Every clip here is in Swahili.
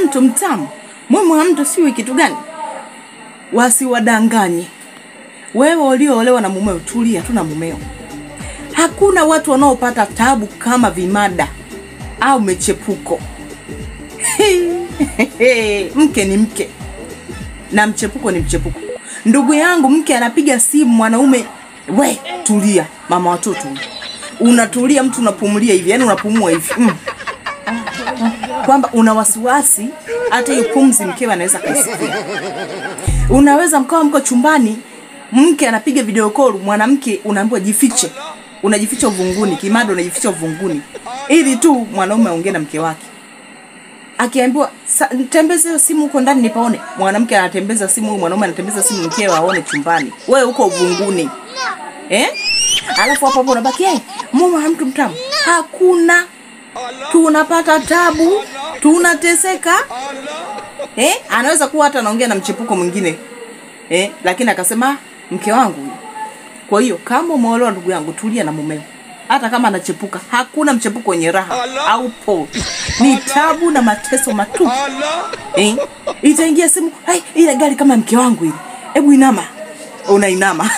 mtu mtamu, mume wa mtu siwi kitu gani? Wasiwadanganye. Wewe ulioolewa na mumeo, tulia tu na mumeo. Hakuna watu wanaopata tabu kama vimada au mechepuko. mke ni mke na mchepuko ni mchepuko. Ndugu yangu, mke anapiga simu mwanaume, we tulia, mama watoto, unatulia, mtu unapumulia hivi, yani unapumua hivi mm. kwamba una wasiwasi hata hiyo pumzi mkewe anaweza kaisikia. Unaweza mkawa mko chumbani, mke anapiga video call, mwanamke unaambiwa jifiche, unajificha uvunguni, kimado unajificha uvunguni, ili tu mwanaume aongee na mke wake akiambiwa "Sa- tembeza hiyo simu huko ndani nipaone. Mwanamke anatembeza simu, huyu mwanaume anatembeza simu, mkewe aone chumbani, wewe uko uvunguni eh? Alafu hapo hapo unabaki hey, mume wa mtu mtamu. Hakuna, tunapata tabu, tunateseka eh? Anaweza kuwa hata anaongea na mchepuko mwingine eh? Lakini akasema mke wangu huyu. Kwa hiyo kama umeolewa, ndugu yangu, tulia na mumeo, hata kama anachepuka. Hakuna mchepuko wenye raha au po, ni tabu na mateso matupu eh? Itaingia simu, hai, ile gari kama mke wangu ile, hebu inama, unainama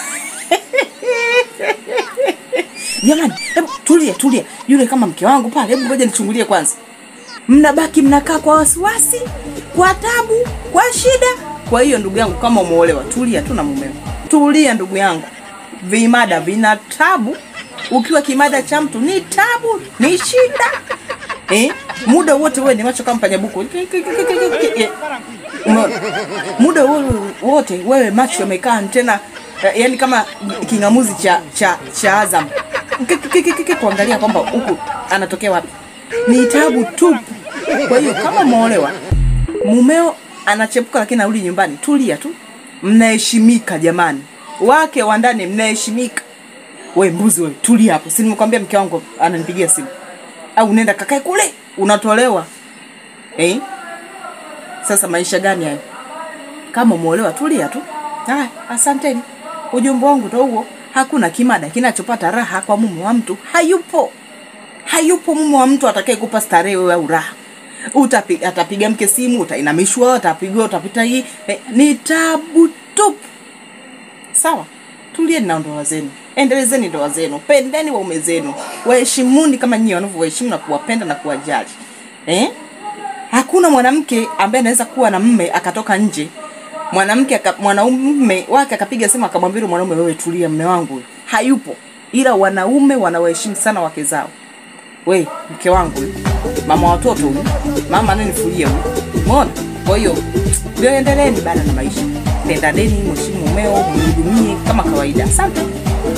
jamani, hebu tulia tulia, yule kama mke wangu pale, hebu ngoja nichungulie kwanza. Mnabaki mnakaa kwa wasiwasi, kwa tabu, kwa shida. Kwa hiyo ndugu yangu, kama umeolewa, tulia tu na mumeo, tulia ndugu yangu. Vimada vina tabu, ukiwa kimada cha mtu ni tabu, ni shida eh? Muda wote wewe ni macho kama panyabuku Eh, umeona? muda wo- wote wewe macho yamekaa antena eh, yani kama kingamuzi cha cha cha Azam Ki- ki- ki- ki- ki- kuangalia kwamba huku anatokea wapi. Ni tabu tupu. Kwa hiyo kama umeolewa, mumeo anachepuka lakini anarudi nyumbani, tulia tu, mnaheshimika jamani, wake wa ndani mnaheshimika. We mbuzi we, tulia hapo, si nimekwambia mke wangu ananipigia simu, au nenda kakae kule, unatolewa eh? Sasa maisha gani hayo? Kama umeolewa tulia tu. Haya, asanteni. Ujumbe wangu ndo huo. Hakuna kimada kinachopata raha kwa mume wa mtu, hayupo. Hayupo mume wa mtu atakaye kupa starehe wewe au raha. Utapi, atapiga mke simu, utainamishwa, utapigwa, utapita hii. Eh, ni tabu tupu. Sawa, tulieni na ndoa zenu, endelezeni ndoa zenu, pendeni waume zenu, waheshimuni kama nyinyi wanavyowaheshimu na kuwapenda na kuwajali eh? Hakuna mwanamke ambaye anaweza kuwa na mme akatoka nje mwanamke aka, mwanaume wake akapiga simu akamwambia yule mwanaume, wewe tulia, mme wangu huyu." hayupo. Ila wanaume wanawaheshimu sana wake zao. We mke wangu huyu, mama wa watoto huyu, mama ananifulia huyu, umeona? Kwa hiyo ndio endeleeni bana na maisha, pendaneni, mheshimu mumeo, mhudumie kama kawaida. Asante.